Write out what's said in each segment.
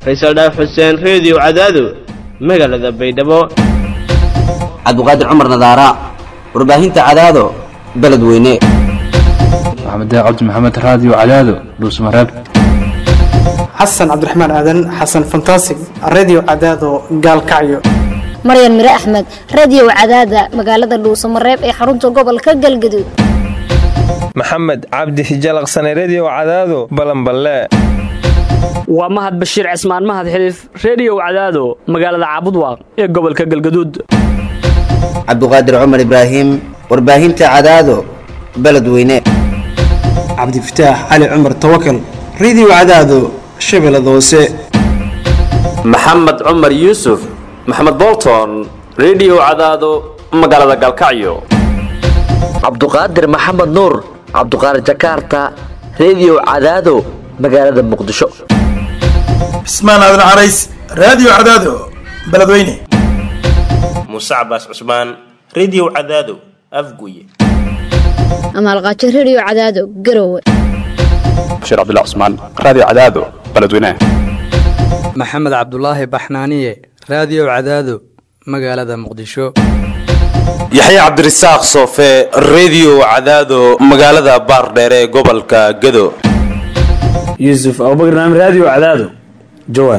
faysal dhaaf xuseen reediyo cadaado magaalada baydhabo cabdiqaadir cumar nadaara warbaahinta cadaado beledweyne maxamed cabdi maxamed raadiyo cadaado dhuusmareeb xasan cabdiraxmaan aadan xasan fantasig radio cadaado gaalkacyo maryan mire axmed radiyow cadaada magaalada dhuusamareeb ee xarunta gobolka galgaduud maxamed cabdi hijalaqsane rediyow cadaado balanballe waa mahad bashiir cismaan mahad xiliif rediyow cadaado magaalada caabudwaaq ee gobolka galgaduud cabdiqaadir cumar ibraahim warbaahinta cadaado beledweyne cabdifataax cali cumar tawakal radio cadaado shabeellada hoose maxamed cumar yuusuf maxamed bolton rediyow cadaado magaalada galkacyo cabduqaadir maxamed nuur cabduqaadir jakarta rediyow cadaado magaalada muqdisho cismaan aadan carays raadiyo cadaado beledweyne muuse cabaas cusmaan rediyow cadaado afguye amaalqaajo rediyo cadaado garowe bashiir cabdilla cusmaan raadiyo cadaado beledweyne maxamed cabdulaahi baxnaaniye raadiyo cadaado magaalada muqdisho yaxya cabdirasaaq soofe rediyo cadaado magaalada baardheere ee gobolka gado yuusuf abubakr naam raadiyo cadaado jawaar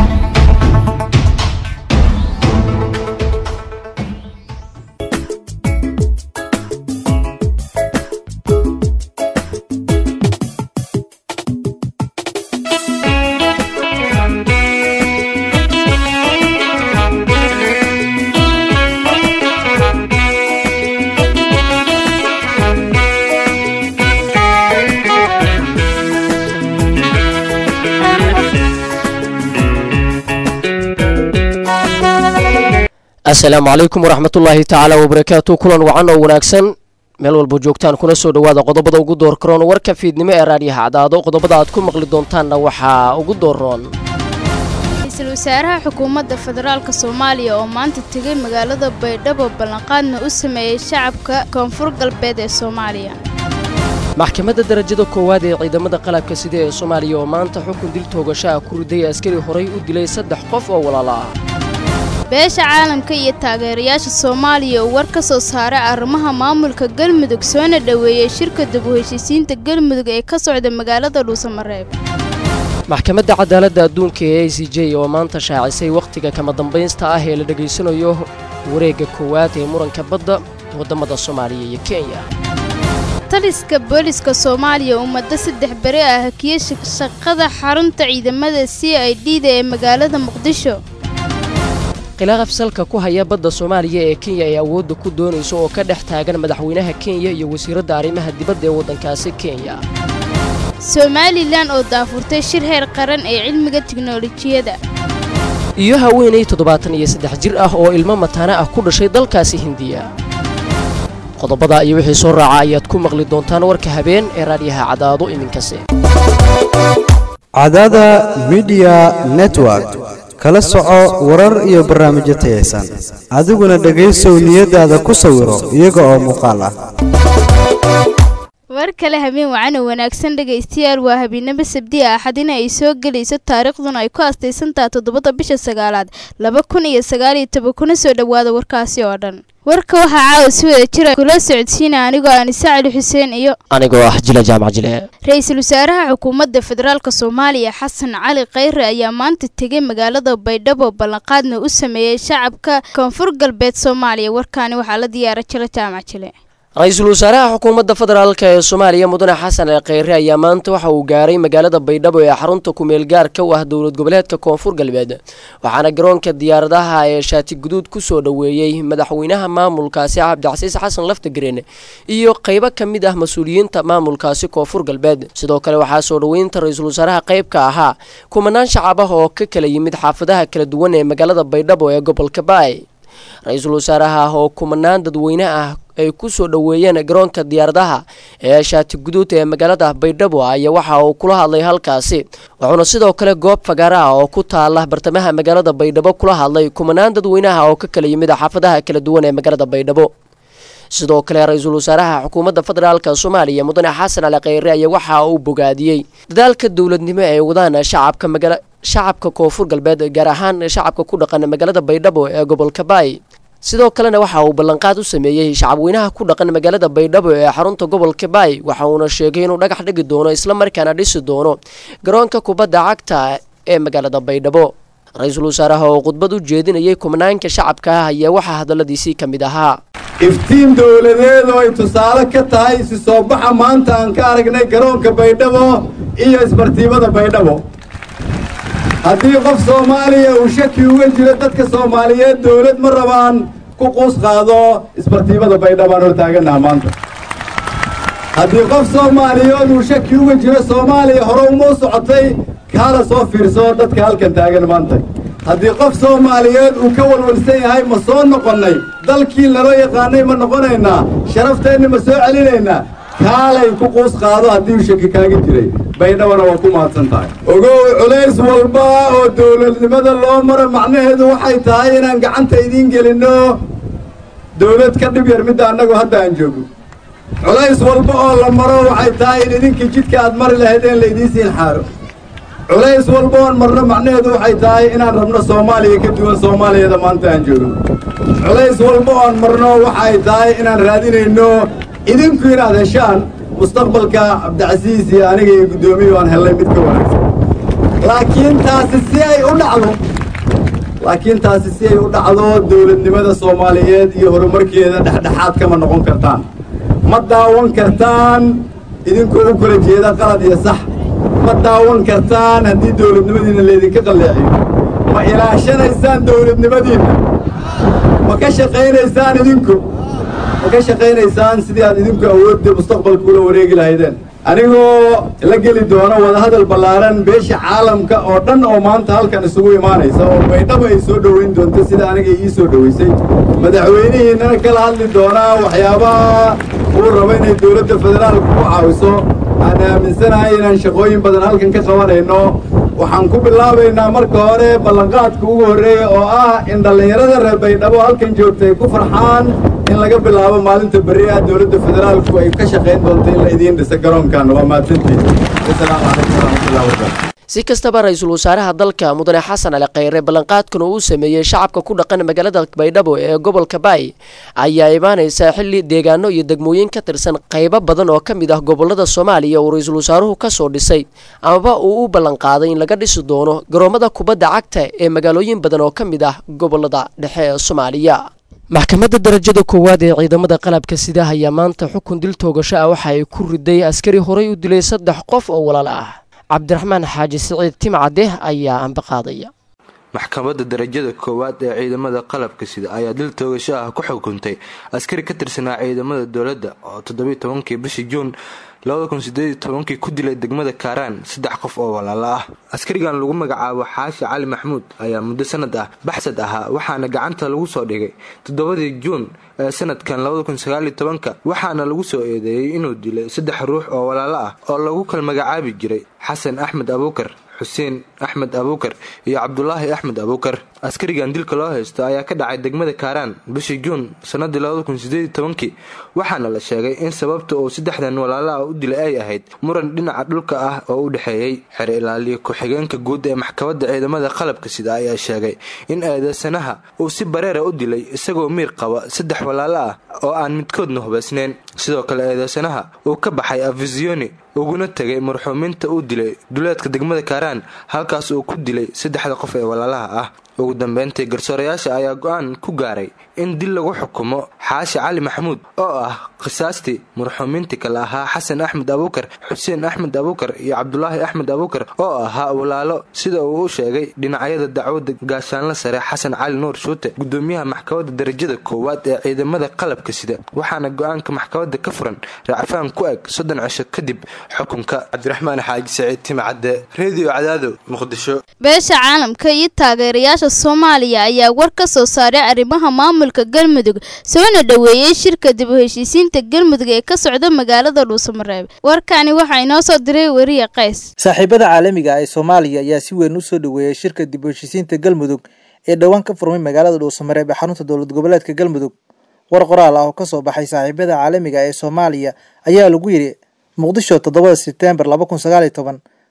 asalaamu calaykum waraxmatullaahi tacaala wabarakaatu kulan wacan oo wanaagsan meel walba joogtaan kuna soo dhowaada qodobada ugu door karoon warka fiidnimo ee raadiyaha cadaado qodobada aad ku maqli doontaanna waxaa ugu dooroon ra-iisul wasaaraha xukuumadda federaalka soomaaliya oo maanta tegay magaalada baydhabo ballanqaadna u sameeyey shacabka koonfur galbeed ee soomaaliya maxkamadda darajada koowaad ee ciidamada qalabka sida ee soomaaliya oo maanta xukun dil toogashaha ku riday askari horay u dilay saddex qof oo walaala ah beesha caalamka iyo taageerayaasha soomaaliya uu war ka soo saaray arrimaha maamulka galmudug soona dhoweeyey shirka dib u heshiisiinta galmudug ee ka socda magaalada dhuusamareeb maxkamadda cadaaladda adduunka ee a c j oo maanta shaacisay wakhtiga kama dambaynsta ah ee la dhegaysanayo wareegga koowaad ee muranka badda waddamada soomaaliya iyo kenya taliska booliska soomaaliya uu muddo saddex beri ah hakiyey shaqada xarunta ciidamada c i d da ee magaalada muqdisho khilaaf salka ku haya badda soomaaliya ee kenya ay awoodda ku doonayso oo ka dhex taagan madaxweynaha kenya iyo wasiiradda arrimaha dibadda ee waddankaasi kenya somalilan oo daafurtay shir heer qaran ee cilmiga tiknolojiyadda iyo haweenay toddobaatan iyo saddex jir ah oo ilmo mataana ah ku dhashay dalkaasi hindiya qodobada iyo wixii soo raaca ayaad ku maqli doontaan warka habeen ee raadyaha cadaado iminkase cadaada midiya network kala soco warar iyo barnaamijyo tayaysan adiguna dhegaysow niyadaada ku sawiro iyaga oo muuqaal ah war kale habeen wacan oo wanaagsan dhegaystayaal waa habeennimo sabdi a axadina ay soo gelayso taariikhduna ay ku astaysantaha toddobada bisha sagaalaad laba kun iyo sagaaliyo toban kuna soo dhowaada warkaasi oo dhan warka waxaa caawa si wada jira kula socodsiina anigoo anise cali xuseen iyo anigoo ah jila jaamac jile ra-iisul wasaaraha xukuumadda federaalk soomaaliya xasan cali khayre ayaa maanta tegay magaalada baydhabo ballanqaadna u sameeyey shacabka koonfur galbeed soomaaliya warkaani waxaa la diyaara jila jaamac jile ra-iisul wasaaraha xukuumadda federaalk ee soomaaliya mudane xasan al kheyre ayaa maanta waxa uu gaaray magaalada baydhabo ee xarunta kumeel gaarka u ah dowlad goboleedka koonfur galbeed waxaana garoonka diyaaradaha ee shaati guduud ku soo dhoweeyey madaxweynaha maamulkaasi cabdicasiis xasan laftagreen iyo qeybo ka mid ah mas-uuliyiinta maamulkaasi koonfur galbeed sidoo kale waxaa soo dhoweynta ra-iisul wasaaraha qayb ka ahaa kumanaan shacab ah oo ka kala yimid xaafadaha kala duwan ee magaalada baydhabo ee gobolka baay ra-iisul wasaaraha oo kumanaan dadweyne ah ay ku soo dhoweeyeen garoonka diyaaradaha ee shaati guduud ee magaalada baydhabo ayaa waxa uu kula hadlay halkaasi wuxuuna sidoo kale goob fagaara ah oo ku taala bartamaha magaalada baydhabo kula hadlay kumanaan dadweynaha oo ka kala yimid xaafadaha kala duwan ee magaalada baydhabo sidoo kale ra-iisul wasaaraha xukuumadda federaalka soomaaliya mudane xasan cali kheyre ayaa waxa uu bogaadiyey dadaalka dowladnimo ee wadaan shacabka magala shacabka koonfur galbeed gaar ahaan shacabka ku dhaqan magaalada baydhabo ee gobolka baay sidoo kalena waxa uu ballanqaad u sameeyey shacabweynaha ku dhaqan magaalada baydhabo ee xarunta gobolka baay waxa uuna sheegay inuu dhagax dhigi doono islamarkaana dhisi doono garoonka kubadda cagta ee magaalada baydhabo ra-iisul wasaaraha oo khudbad u jeedinayay kumnaanka shacabka ah ayaa waxaa hadalladiisii ka mid ahaa iftiin dowladeed oo ay tusaale ka tahay si soo baxa maanta aan ka aragnay garoonka baydhabo iyo isbartiibada baydhabo haddii qof soomaaliya uu shaki uga jiro dadka soomaaliyeed dowlad ma rabaan ku quus qaado isbartiibada baydhabo aan hortaaganaha maanta haddii qof soomaaliyeed uu shaki uga jiro soomaaliya hore uma socotay kaala soo fiirso dadka halkan taagan maanta haddii qof soomaaliyeed uu ka walwalsan yahay ma soo noqonnay dalkii laloo yaqaanay ma noqonaynaa sharafteenna ma soo celinaynaa kaalay ku quus qaado haddii uu shaki kaaga jiray baydhabana waa ku mahadsan tahay ogow culays walba oo dowladnimada loo maro macnaheedu waxay tahay inaan gacanta idiin gelinno dowlad ka dhib yar midda annagu hadda aan joogno culays walba oo la maro waxay tahay in idinkii jidka aad mari lahaydeen laydiin siin xaaro culays walba oon marno macnaheedu waxay tahay inaan rabno soomaaliya ka duwan soomaaliyada maanta aan joogno culays walba oon marno waxay tahay inaan raadinayno idinku inaad heshaan mustaqbalka cabdicasiis iyo aniga iyo guddoomiyu aan hellay mid ka wanaagsan laakiin taasi si ay u dhacdo laakiin taasi si ay u dhacdo dowladnimada soomaaliyeed iyo horumarkeeda dhexdhexaad kama noqon kartaan ma daawan kartaan idinkoo u kala jeeda qalad iyo sax ma daawan kartaan haddii dowladnimadiinna laydinka qalleeciyo ma ilaashanaysaan dowladnimadiinna ma ka shaqaynaysaan idinku ma ka shaqaynaysaan sidii aad idinku awoodda mustaqbalka ula wareegi lahaydeen anigoo la geli doono wadahadal ballaaran beesha caalamka oo dhan oo maanta halkan isugu imaanaysa oo baydhabo ay soo dhoweyn doonto sida aniga ii soo dhoweysay madaxweynihiinnana kala hadli doonaa waxyaabaha uu rabo inay dowladda federaalka ku caawiso aan aaminsanahay inaan shaqooyin badan halkan ka qabanayno waxaan ku bilaabaynaa marka hore ballanqaadka ugu horreeya oo ah in dhallinyarada reer baydhabo halkan joogta ay ku farxaan in laga bilaabo maalinta berri ah dowladda federaalku ay ka shaqayn doonto in la idiin dhisa garoonkan waa mahadsantihin wasalaamu calaykum waraxmatullahi wabarakatu si kastaba ra-iisul wasaaraha dalka mudane xasan ali kheyre ballanqaadkan uu u sameeyey shacabka ku dhaqan magaalada baydhabo ee gobolka baay ayaa imaanaysa xilli deegaano iyo degmooyin ka tirsan qaybo badan oo ka mid ah gobolada soomaaliya uu ra-iisul wasaaruhu ka soo dhisay amaba uu u ballanqaaday in laga dhisi doono garoomada kubadda cagta ee magaalooyin badan oo ka mid ah gobolada dhexe ee soomaaliya maxkamadda darajada koowaad ee ciidamada qalabka sida ayaa maanta xukun dil toogasho ah waxa ay ku riday askari horey u dilay saddex qof oo walaal ah cabdiraxmaan xaaji siciid timcade ayaa ambaqaadaya maxkamadda darajada koowaad ee ciidamada qalabka sida ayaa dil toogasho ah ku xukuntay askari ka tirsanaa ciidamada dowladda oo toddobiyi tobankii bishii juun labada kun sideed tobankii ku dilay degmada kaaraan saddex qof oo walaalo ah askarigan lagu magacaabo xaashi cali maxmuud ayaa muddo sanad ah baxsad ahaa waxaana gacanta lagu soo dhigay toddobadii juun ee sanadkan labada kun sagaaliyo tobanka waxaana lagu soo eedeeyey inuu dilay saddex ruux oo walaalo ah oo lagu kala magacaabi jiray xasan axmed abuukar xuseen axmed abuukar iyo cabdulaahi axmed abuukar askarigan dilka loo haysto ayaa ka dhacay degmada kaaraan bishii juun sanadii labada kun sideed tobankii waxaana la sheegay in sababta uu saddexdan walaalaha u dilay ay ahayd muran dhinaca dhulka ah oo u dhexeeyey xere ilaaliya ku-xigeenka guud ee maxkamadda ciidamada qalabka sida ayaa sheegay in eedeysanaha uu si bareera u dilay isagoo miir qaba saddex walaalo ah oo aan midkoodna hubaysneyn sidoo kale eedeysanaha uu ka baxay afisioni uguna tegay marxuumiinta uu dilay duleedka degmada kaaraan halkaas uu ku dilay saddexda qof ee walaalaha ah ugu dambeyntii garsoorayaasha ayaa go-aan ku gaaray in dil lagu xukumo xaashi cali maxamuud oo ah khisaastii marxuumiintii kale ahaa xasan axmed abuukar xuseen axmed abuukar iyo cabdulaahi axmed abuukar oo ahaa walaalo sida uu u sheegay dhinacyada dacwadda gaashaanla sare xasan cali nuur shuute gudoomiyaha maxkamadda darajada koowaad ee ciidamada qalabka sida waxaana go-aanka maxkamadda ka furan racfaan ku eg soddon cisho kadib xukunka cabdiraxmaan xaaji saciid timcadde redio cadaado muqdisho beesha caalamka iyo taageerayaasha soomaaliya ayaa war ka soo saaray arrimaha maamulka galmudug soona dhoweeyey shirka dib u heshiisiinta galmudug ee ka socda magaalada dhuusamareeb warkani waxaa inoo soo diray weriye qays saaxiibada caalamiga ah ee soomaaliya ayaa si weyn u soo dhoweeyey shirka dib u heshiisiinta galmudug ee dhowaan ka furmay magaalada dhuusamareeb ee xarunta dowlad goboleedka galmudug war qoraal ah oo kasoo baxay saaxiibada caalamiga ee soomaaliya ayaa lagu yidhi muqdisho toddobada sebtembar laba kun sagaaliyo toban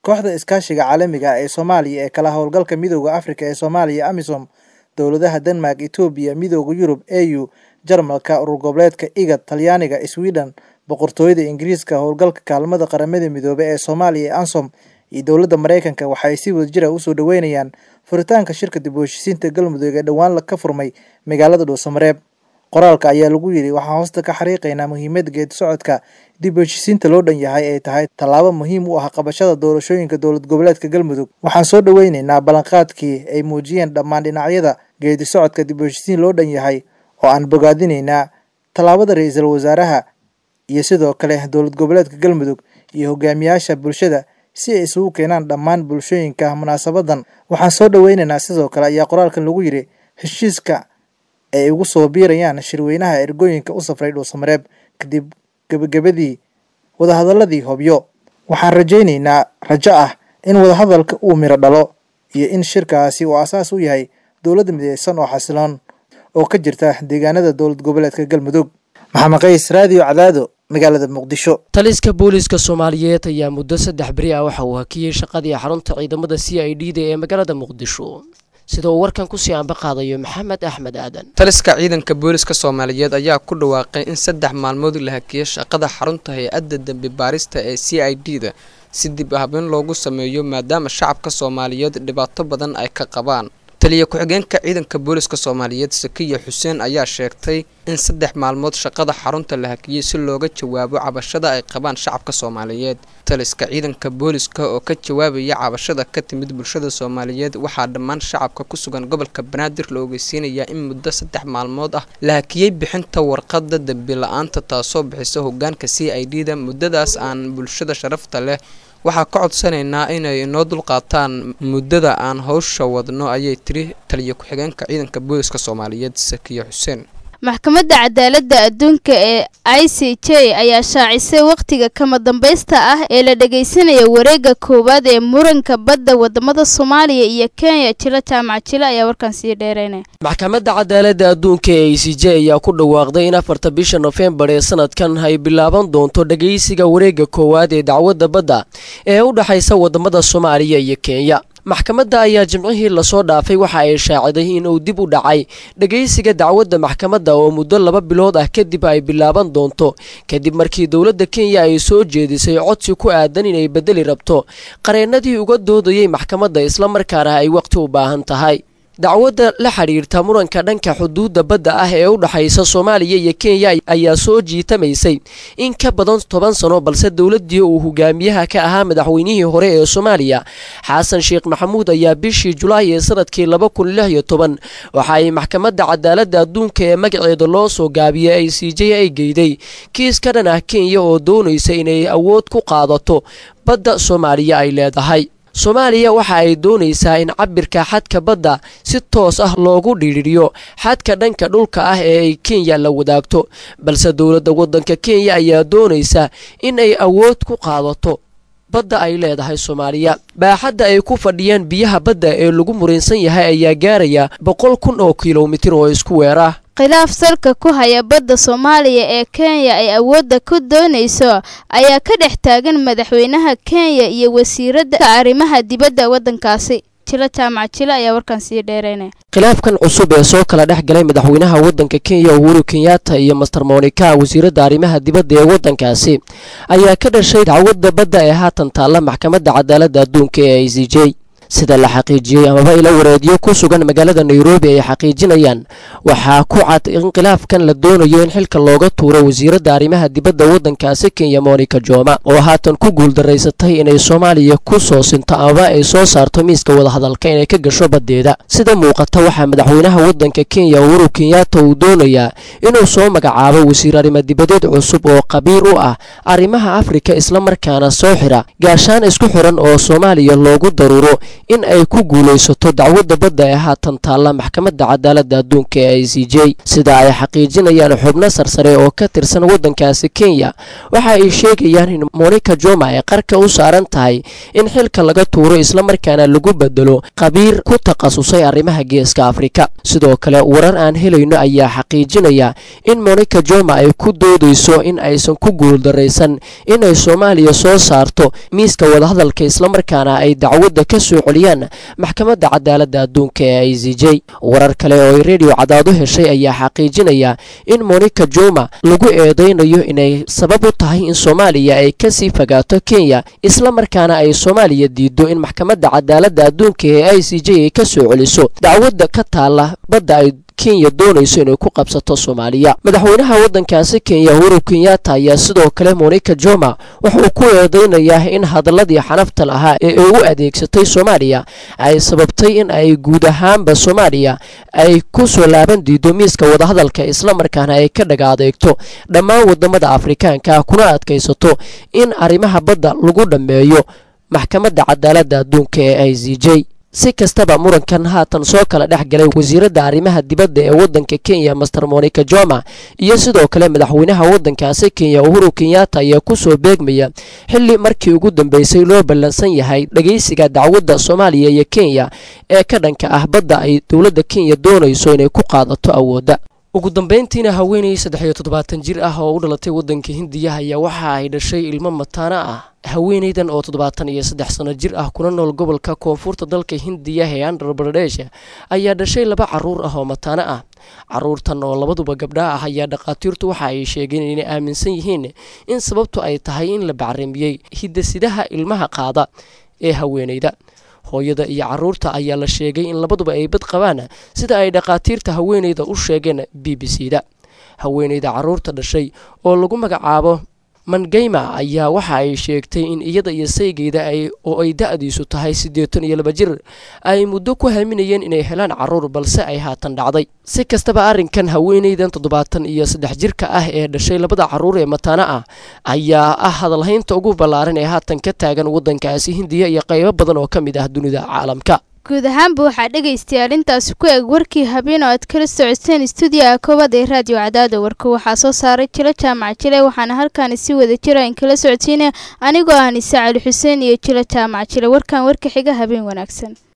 kooxda iskaashiga caalamiga ah ee soomaaliya ee kala howlgalka midooda afrika ee soomaaliya amisom dowladaha denmark etoobiya midooda yurub au jarmalka urur goboleedka igad talyaaniga sweden boqortooyada ingiriiska howlgalka kaalmada qaramada midoobe ee soomaaliya ee ansom iyo dowladda mareykanka waxaay si wadajira usoo dhaweynayaan furitaanka shirka dib u heshisiinta galmudug ee dhowaan ka furmay magaalada dhuusamareeb qoraalka ayaa lagu yidhi waxaan hoosta ka xariiqaynaa muhiimada geedi socodka dib u heshisiinta loo dhan yahay ay tahay tallaabo muhiim u ah qabashada doorashooyinka dowlad goboleedka galmudug waxaan soo dhaweyneynaa ballanqaadkii ay muujiyeen dhammaan dhinacyada geedi socodka dib u heshisiin loo dhan yahay oo aan bogaadinaynaa tallaabada ra-iisul wasaaraha iyo sidoo kale dowlad goboleedka galmudug iyo hogaamiyaasha bulshada si ay isugu keenaan dhammaan bulshooyinka munaasabadan waxaan soo dhaweyneynaa sidoo kale ayaa qoraalkan lagu yidhi heshiiska ay ugu soo biirayaan shirweynaha ergooyinka u safray dhuusamareeb kadib gebagabadii wadahadaladii hobyo waxaan rajayneynaa rajo ah in wadahadalka uu miro dhalo iyo in shirkaasi uu asaas u yahay dowladda mideysan oo xasiloon oo ka jirta deegaanada dowlad goboleedka galmudug maxamed qays raadiyo cadaado magaalada muqdisho taliska booliiska soomaaliyeed ayaa muddo saddex beri ah waxa uu hakiyey shaqadii xarunta ciidamada c i d da ee magaalada muqdisho sida uu warkan kusii anba qaadayo maxamed axmed aadan taliska ciidanka booliska soomaaliyeed ayaa ku dhawaaqay in saddex maalmood la hakiyey shaqada xarunta hay-adda dembi baarista ee c i d da si dib habeen loogu sameeyo maadaama shacabka soomaaliyeed dhibaato badan ay ka qabaan taliya ku-xigeenka ciidanka booliska soomaaliyeed sakiya xuseen ayaa sheegtay in saddex maalmood shaqada xarunta la hakiyey si looga jawaabo cabashada ay qabaan shacabka soomaaliyeed taliska ciidanka booliska oo ka jawaabaya cabashada ka timid bulshada soomaaliyeed waxaa dhammaan shacabka ku sugan gobolka banaadir la ogeysiinayaa in muddo saddex maalmood ah la hakiyey bixinta warqada dembi la-aanta taasoo bixisa hogaanka c i d da muddadaas aan bulshada sharafta leh waxaa ka codsanaynaa inay inoo dulqaataan muddada aan howsha wadno ayay tiri taliya ku-xigeenka ciidanka booliska soomaaliyeed sakiya xuseen maxkamadda cadaaladda adduunka ee i c j ayaa shaacisay wakhtiga kama dambaysta ah ee la dhageysanaya wareegga koowaad ee muranka badda wadamada soomaaliya iyo kenya jilo jaamac jilo ayaa warkan sii dheereynaya maxkamadda cadaaladda adduunka ee i c j ayaa ku dhawaaqday in afarta bisha nofembar ee sanadkan ay bilaaban doonto dhageysiga wareegga koowaad ee dacwadda badda ee u dhexaysa wadamada soomaaliya iyo kenya maxkamadda ayaa jimcihii lasoo dhaafay waxa ay shaaciday in uu dib u dhacay dhageysiga dacwadda maxkamadda oo muddo laba bilood ah kadib ay bilaaban doonto kadib markii dowladda kenya ay soo jeedisay codsi ku aadan inay bedeli rabto qareennadii uga doodayay maxkamadda islamarkaana ay waqti u baahan tahay dacwadda la xidhiirta muranka dhanka xuduudda badda ah ee u dhexaysa soomaaliya iyo kenya ayaa soo jiitamaysay in ka badan toban sano balse dowladdii uu hogaamiyaha ka ahaa madaxweynihii hore ee soomaaliya xasan sheekh maxamuud ayaa bishii julaay ee sanadkii laba kun lix iyo toban waxa ay maxkamadda cadaaladda adduunka ee magaceeda loo soo gaabiyey ay c j ay geyday kiis ka dhan ah kenya oo doonaysa inay awood ku qaadato badda soomaaliya ay leedahay soomaaliya waxa ay doonaysaa in cabirka xadka badda si toos ah loogu dhiidhiyo xadka dhanka dhulka ah ee ay kenya la wadaagto balse dowladda waddanka kenya ayaa doonaysa in ay awood ku qaadato badda ay leedahay soomaaliya baaxadda ay ku fadhiyaan biyaha badda ee lagu muransan yahay ayaa gaaraya boqol kun oo kilomitir oo isku weerah khilaaf salka ku haya badda soomaaliya ee kenya ay awoodda ku doonayso ayaa ka dhex taagan madaxweynaha kenya iyo wasiiradda arrimaha dibadda waddankaasi jilo jaamac jilo ayaa warkan sii dheereynaya khilaafkan cusub ee soo kala dhex galay madaxweynaha waddanka kenya uhuru kenyatta iyo master monika wasiiradda arrimaha dibadda ee waddankaasi ayaa ka dhashay dacwadda badda ee haatan taalla maxkamadda cadaaladda adduunka ee i c j sida la xaqiijiyey amaba ila wareedyo ku sugan magaalada nairobi ay xaqiijinayaan waxaa ku cad in khilaafkan la doonayo in xilka looga tuuro wasiiradda arrimaha dibadda waddankaasi kenya monica joma oo haatan ku guuldaraysatay inay soomaaliya ku soo sinto amaba ay soo saarto miiska wadahadalka inay ka gasho baddeeda sida muuqata waxaa madaxweynaha waddanka kenya uhuru kenyatta uu doonayaa inuu soo magacaabo wasiir arrimo-dibadeed cusub oo qabiir u ah arrimaha afrika islamarkaana soo xira gaashaan isku xiran oo soomaaliya loogu daruuro in ay ku guulaysato dacwadda badda ee haatan taalla maxkamadda cadaaladda adduunka ee i c j sida ay xaqiijinayaan xubno sarsare oo ka tirsan waddankaasi kenya waxa ay sheegayaan in monica joma ay qarka u saaran tahay in xilka laga tuuro islamarkaana lagu bedelo qabiir ku takhasusay arrimaha geeska afrika sidoo kale warar aan helayno ayaa xaqiijinaya in monica joma ay ku doodayso in aysan ku guuldaraysan inay soomaaliya soo saarto miiska wadahadalka islamarkaana ay dacwadda ka soo celiyaan maxkamadda cadaaladda adduunka ee i c j warar kale oo ay redio cadaado heshay ayaa xaqiijinaya in monica joma lagu eedeynayo inay sabab u tahay in soomaaliya ay kasii fogaato kenya islamarkaana ay soomaaliya diido in maxkamadda cadaaladda adduunka ee i c j ay ka soo celiso dacwadda ka taalla badda ay kenya doonayso inay ku qabsato soomaaliya madaxweynaha waddankaasi kenya uhuru kenyatta ayaa sidoo kale monica joma wuxuu ku eedeynayaa in hadaladii xanafta lahaa ee ay u adeegsatay soomaaliya ay sababtay in ay guud ahaanba soomaaliya ay ku soo laaban diido miiska wadahadalka islamarkaana ay ka dhaga adeegto dhammaan wadamada afrikaanka kuna adkaysato in arrimaha badda lagu dhammeeyo maxkamadda cadaaladda adduunka ee i c j si kastaba murankan haatan soo kala dhex galay wasiiradda arrimaha dibadda ee waddanka kenya master monica joma iyo sidoo kale madaxweynaha waddankaasi kenya uhuru kenyatta ayaa kusoo beegmaya xilli markii ugu dambeysay loo ballansan yahay dhageysiga dacwadda soomaaliya iyo kenya ee ka dhanka ah badda ay dowladda kenya doonayso inay ku qaadato awoodda ugu dambeyntiina haweenay saddex iyo toddobaatan jir ah oo u dhalatay waddanka hindiya ayaa waxa ay dhashay ilmo mataano ah haweenaydan oo toddobaatan iyo saddex sano jir ah kuna nool gobolka koonfurta dalka hindiya ee andhra baradesh ayaa dhashay laba caruur ah oo mataano ah caruurtan oo labaduba gabdha ah ayaa dhakhaatiirtu waxa ay sheegeen inay aaminsan yihiin in sababtu ay tahay in la bacrimiyey hidasidaha ilmaha qaada ee haweenayda hooyada iyo caruurta ayaa la sheegay in labaduba ay bad qabaan sida ay dhakhaatiirta haweenayda u sheegeen b b c da haweenayda caruurta dhashay oo lagu magacaabo mangeyma ayaa waxa ay sheegtay in iyada iyo saygeyda oo ay da-diisu tahay siddeetan iyo laba jir ay muddo ku haminayeen inay helaan caruur balse ay haatan dhacday si kastaba arrinkan haweenaydan toddobaatan iyo saddex jirka ah ee dhashay labada caruur ee mataano ah ayaa ah hadalhaynta ugu ballaaran ee haatan ka taagan waddankaasi hindiya iyo qaybo badan oo ka mid ah dunida caalamka guud ahaanba waxaa dhegaystayaal intaasi ku eg warkii habeen oo aad kala socoteen stuudiyaha koowaad ee raadiyo cadaada warka waxaa soo saaray jilo jaamac jile waxaana halkaani si wada jira in kala socodsiinaya anigoo ah nise cali xuseen iyo jilo jaamac jile warkan warka xiga habeen wanaagsan